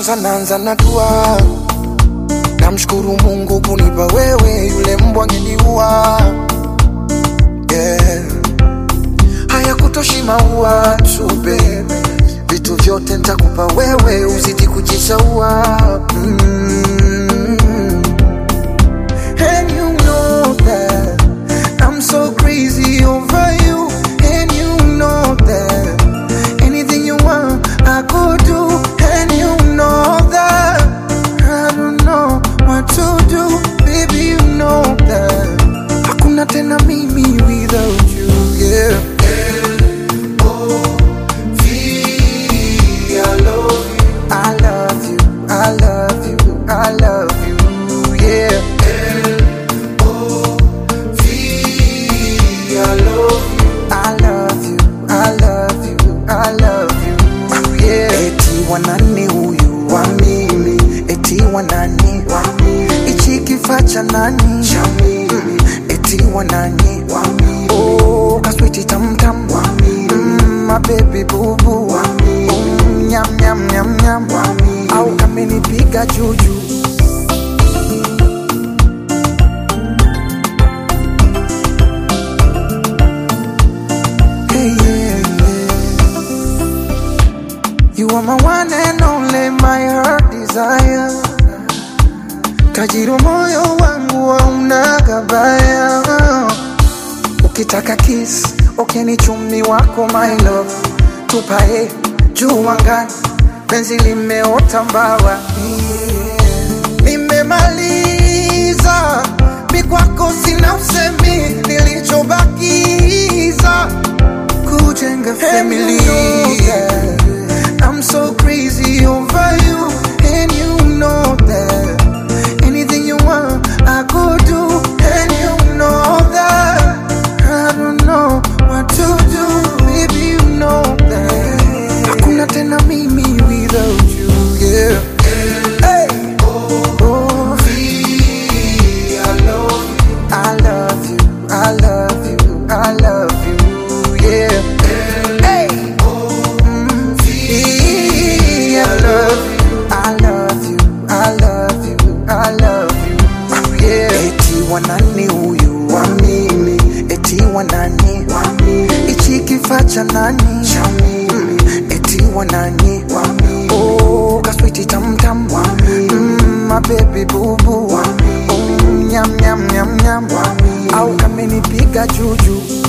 kwanza naanza na dua, namshukuru Mungu kunipa wewe, yule mbwa angeniua. Yeah. Hayakutoshi maua tu baby, vitu vyote nitakupa wewe, uzidi kujishaua mm. And you know that I'm so crazy over you. And you know that anything you want, I could do. And you know that I don't know what to do. Baby, you know that hakuna tena mimi without you. Yeah. I love you, I love you, I love you, yeah. I love you, I love you, I love you, yeah. Eti wanani huyu wa mimi, eti wanani wa mimi, ichi kifaa cha nani cha mimi, eti wanani wa mimi, oh kaswiti tam tam wa mimi, mm, my baby boo boo wa mimi, mm, nyam nyam nyam nyam wa mimi, au kamenipiga juju. Hey, yeah, yeah. You are my one and only, my heart desire. Tajiro moyo wangu hauna gabaya. Ukitaka kiss, ukini chumi wako my love. Tupae juu angani, penzi limeota mbawa. Yeah. Nimemaliza, mi kwako sina usemi, nilichobakiza kujenga family. I'm so crazy over you, and you know that. Anything you want, I could do, and you know that. I don't know what to do, baby, you know that. Hakuna tena mimi without you, yeah. Hey. Oh, I love you, I love you, I love you, yeah. Hey. Mm, I love you, I love you, I love you, I love you, yeah. Eti wanani huyu wa mimi, eti wanani wa mimi, ichi kifaa cha nani cha mimi, eti wanani wa mimi, oh kaswiti tam tam wa mimi, mm, my baby boo boo wa mimi, mm, nyam nyam nyam nyam wa mimi, au kamenipiga juju